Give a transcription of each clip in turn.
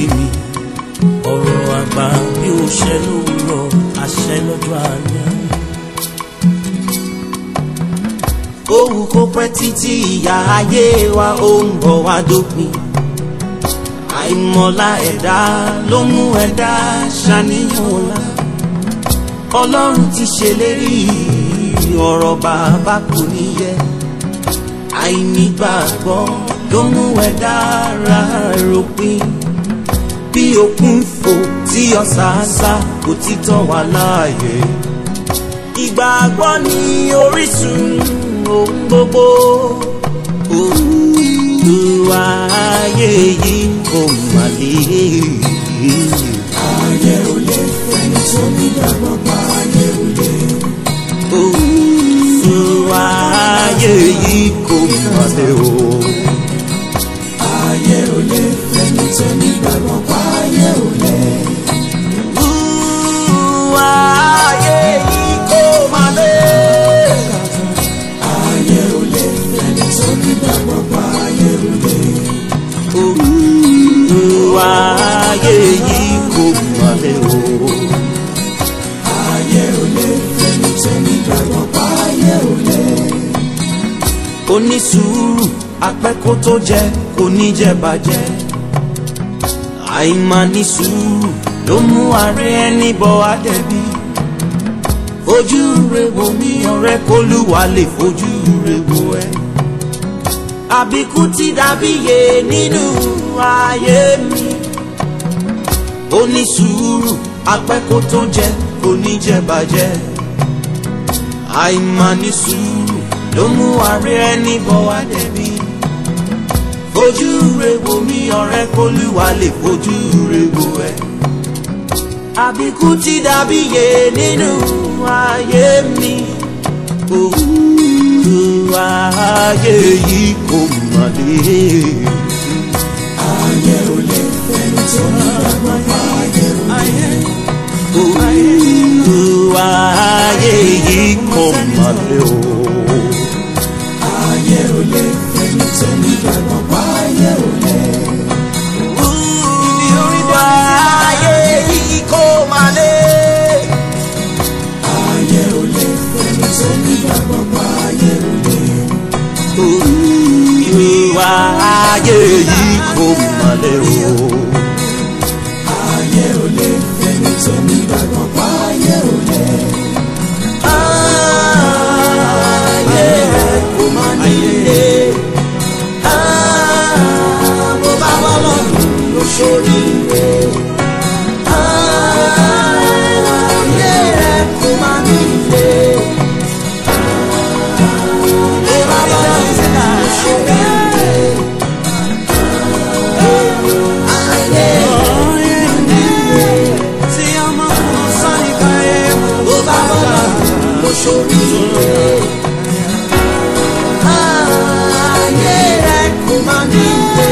mi ọ̀rọ̀ àgbà bí ó ṣẹ lówùrọ̀ àṣẹ lọ́jọ́ alẹ́. Òwú kó pẹ́ títí ìyá ayé wa ó ń bọ̀ wá dópin. Àìmọ̀lá ẹ̀dá ló mú ẹ̀dá ṣàníyàn ọ̀la. Ọlọ́run ti ṣèlérí ọ̀rọ̀ bàbá kò ní yẹ. Àìnígbàgbọ́ ló mú ẹ̀dá ara ròpin. Bí òkun fò tí ọ̀sàásá kò títọ́ wà láàyè. Ìgbàgbọ́ ni orísun ohun gbogbo. Olúwa ayé yìí kò mà lè. ayé ò lè fẹ́ni tó nígbàgbọ́ pa ayé ò lè. Olúwa ayé yìí kò mà lè o. ayé ò lè fẹ́ni tó nígbàgbọ́ pa ayé ò lè. Olúwa ayé yìí kò mà lè. ayé ò lè fẹ́ni tó nígbàgbọ́ pa ayé ò lè. Olúwa ayé yìí kò mà lè o. ayé ò lè fẹ́ni tó nígbàgbọ́ pa ayé ò lè. onísùúrù apẹ́kó tó jẹ kò ní jẹ bàjẹ́ àìmá ní sùúrù ló mú ààrẹ ẹni bọ àdẹ̀bí fojú rẹ wo mi ọ̀rẹ́ kólúwa lè fojú rẹ wo ẹ àbíkú ti dàbí yé nínú ayé mi onísùúrù apẹ́kó tó jẹ kò ní jẹ bàjẹ́ àìmá ní sùúrù ló mú ààrẹ ẹni bọ̀ wá débi. fojú re wo mi ọ̀rẹ́ kólúwa lè fojú re wo ẹ. àbíkú ti dàbí yé nínú ayé mi. Olúwa ayé yìí kò mà lè. ayé ò lè fẹ́ni tó nígbàgbọ́ pa ayé ò lè. Olúwa ayé yìí kò mà lè o. ayé ò lè fẹ́ni tó nígbàgbọ́ pa ayé ò lè. Olúwa ayé yìí kò mà lè. ayé ò lè fẹ́ni tó nígbàgbọ́ pa ayé ò lè. Olúwa ayé yìí kò mà lè o. ayé ò lè fẹ́ni tó nígbàgbọ́ pa ayé ò lè. Ayé kò mà nílé. Mo bá bọ́ lọ́dún ló ṣoríire. Ayé kò mà nílé. Mo bá bọ́ lọ́dún ló ṣoríire. Ayé tí ọmọ kan sáré káyé. Mo bá bọ́ lọ́dún ló ṣoríire. Ayé kò mà nílé.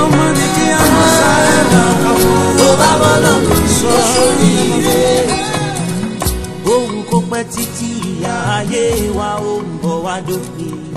Mo bá bọ́ lọ́dún ló ṣoríire. Ohun kò pẹ́ títí ìyá ayé wa ó ń bọ̀ wá dópin.